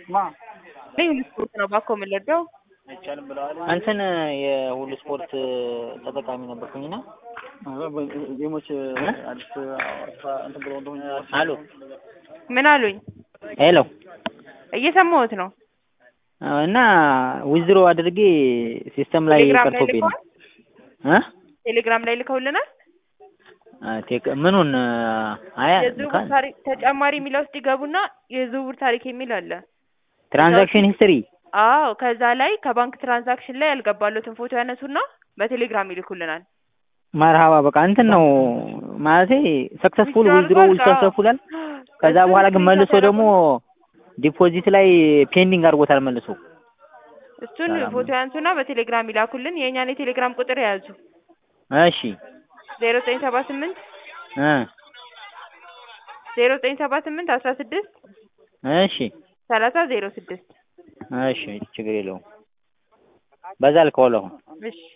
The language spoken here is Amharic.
ልዩ ስፖርት ነው ባኮ የምንለደው እንትን የሁሉ ስፖርት ተጠቃሚ ነበርኩኝና ጌሞች አዲስ እንትን ብሎ እንደሆነ አሎ ምን አሉኝ? ሄሎ እየሰማሁት ነው። እና ዊዝድሮ አድርጌ ሲስተም ላይ ቴሌግራም ላይ ቀርቶብኝ ነው ልከዋል? እ ቴሌግራም ላይ ልከውልናል። ቴክ ምኑን አያ የዝውውር ታሪክ ተጨማሪ የሚለው ውስጥ ይገቡና የዝውውር ታሪክ የሚል አለ። ትራንዛክሽን ሂስትሪ አዎ ከዛ ላይ ከባንክ ትራንዛክሽን ላይ ያልገባሉትን ፎቶ ያነሱና በቴሌግራም ይልኩልናል። መርሃባ በቃ እንትን ነው ማለቴ ሰክሰስፉል ዊዝድሮ አልቋል። ሰክሰስፉላል። ከዛ እሱን በኋላ ግን ስክሪንሾት መልሶ ደግሞ ዲፖዚት ላይ ፔንዲንግ አድርጎታል መልሶ። እሱን ሰላም ፎቶ ያንሱና በቴሌግራም ይላኩልን። የእኛን የቴሌግራም ቁጥር የያዙ እሺ ዜሮ ዘጠኝ ሰባ ስምንት እ ዜሮ ዘጠኝ ሰባ ስምንት አስራ ስድስት እሺ ሰላሳ ዜሮ ስድስት እሺ ችግር የለውም። በዛ ልከዋለሁ አሁን። እሺ